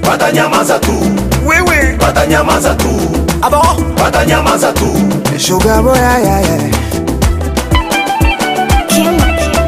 watanyamaza tu, wewe watanyamaza tu, abo watanyamaza tu. sugar boy yeah, yeah, yeah. King.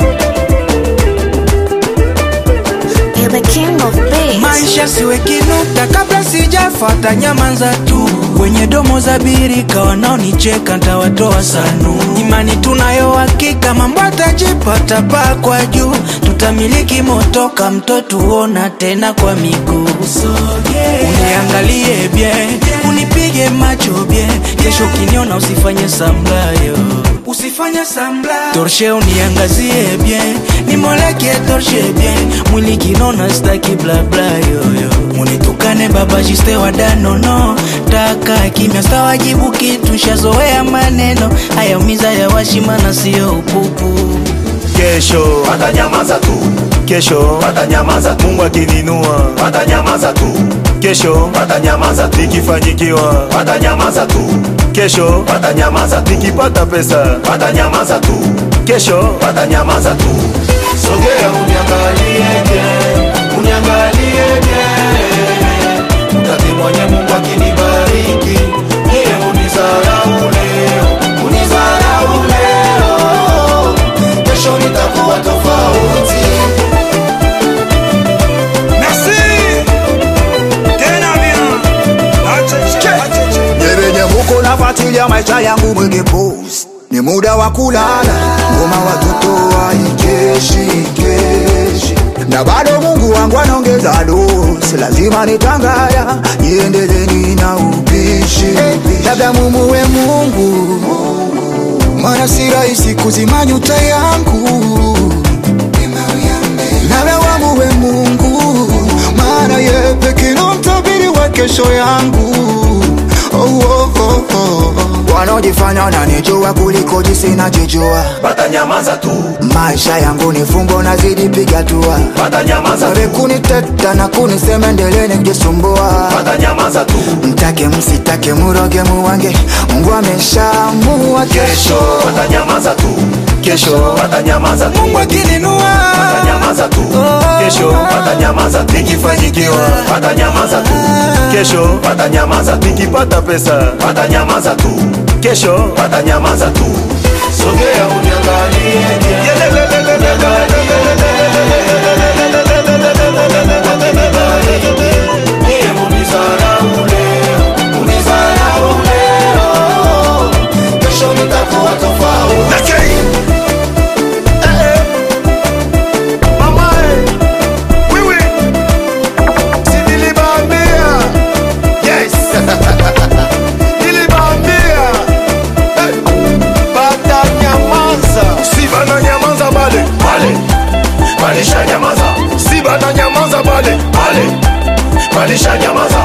You're the king of bass. maisha siwe kinuta kabla sijafata nyamanza tu wenye domo za birika wanaonicheka ntawatoa sanu imani tunayo hakika mambo atajipata paa kwa juu tutamiliki motoka mtoto uona tena kwa miguu uniangalie bye unipige macho bye kesho ukiniona usifanye samlayo usifanye samla torshe uniangazie bien nimoleke torshe bien mwili kinona staki blabla yoyo munitukane baba jiste wadanono taka kimya stawajibu kitu shazoea maneno hayaumiza ya washimana siyo upupu Kesho watanyamaza tu, kesho watanyamaza tu, Mungu akininua watanyamaza tu, kesho watanyamaza tu, nikifanyikiwa watanyamaza tu, kesho watanyamaza tu, nikipata pesa watanyamaza tu, kesho watanyamaza tu. Sogea uniangalie bien, uniangalie bien, utaki mwenye Mungu akinibariki, niye unisahau leo, unisahau leo, kesho nitakuwa tofauti. merci tena bien Nyebenye muko nafuatilia maisha yangu mwenge post ni muda wa kulala, ngoma watoto waikeshi keshi, na bado Mungu wangu anaongeza dosi, lazima nitangaya niendeleni na upishi, labda mumuwe Mungu, maana si rahisi kuzima nyuta yangu, labda wamuwe Mungu, maana ye pekee ndo mtabiri wa kesho yangu oh, oh, oh, oh. wanaojifanya wananijua kuliko jinsi najijua Watanyamaza tu, maisha yangu ni fumbo nazidi piga tua watanyamaza Wale tu, kuniteta na kunisema endeleni kujisumbua watanyamaza tu, mtake msitake muroge muwange mungu ameshaamua kesho watanyamaza tu, kesho watanyamaza tu, mungu akininua watanyamaza tu, kesho watanyamaza tu, nikifanyikiwa watanyamaza tu, kesho watanyamaza tu, nikipata pesa watanyamaza tu, kesho watanyamaza tu. Sogea uniangalie bien. Niye unisahau leo, unisahau leo, kesho nitakuwa tofauti. wewe Si niliwaambia? Yes. Niliwaambia. Hey. Batanyamaza. Si bananyamaza bale. Bale. Balishanyamaza. Si bananyamaza bale. Bale. Balishanyamaza.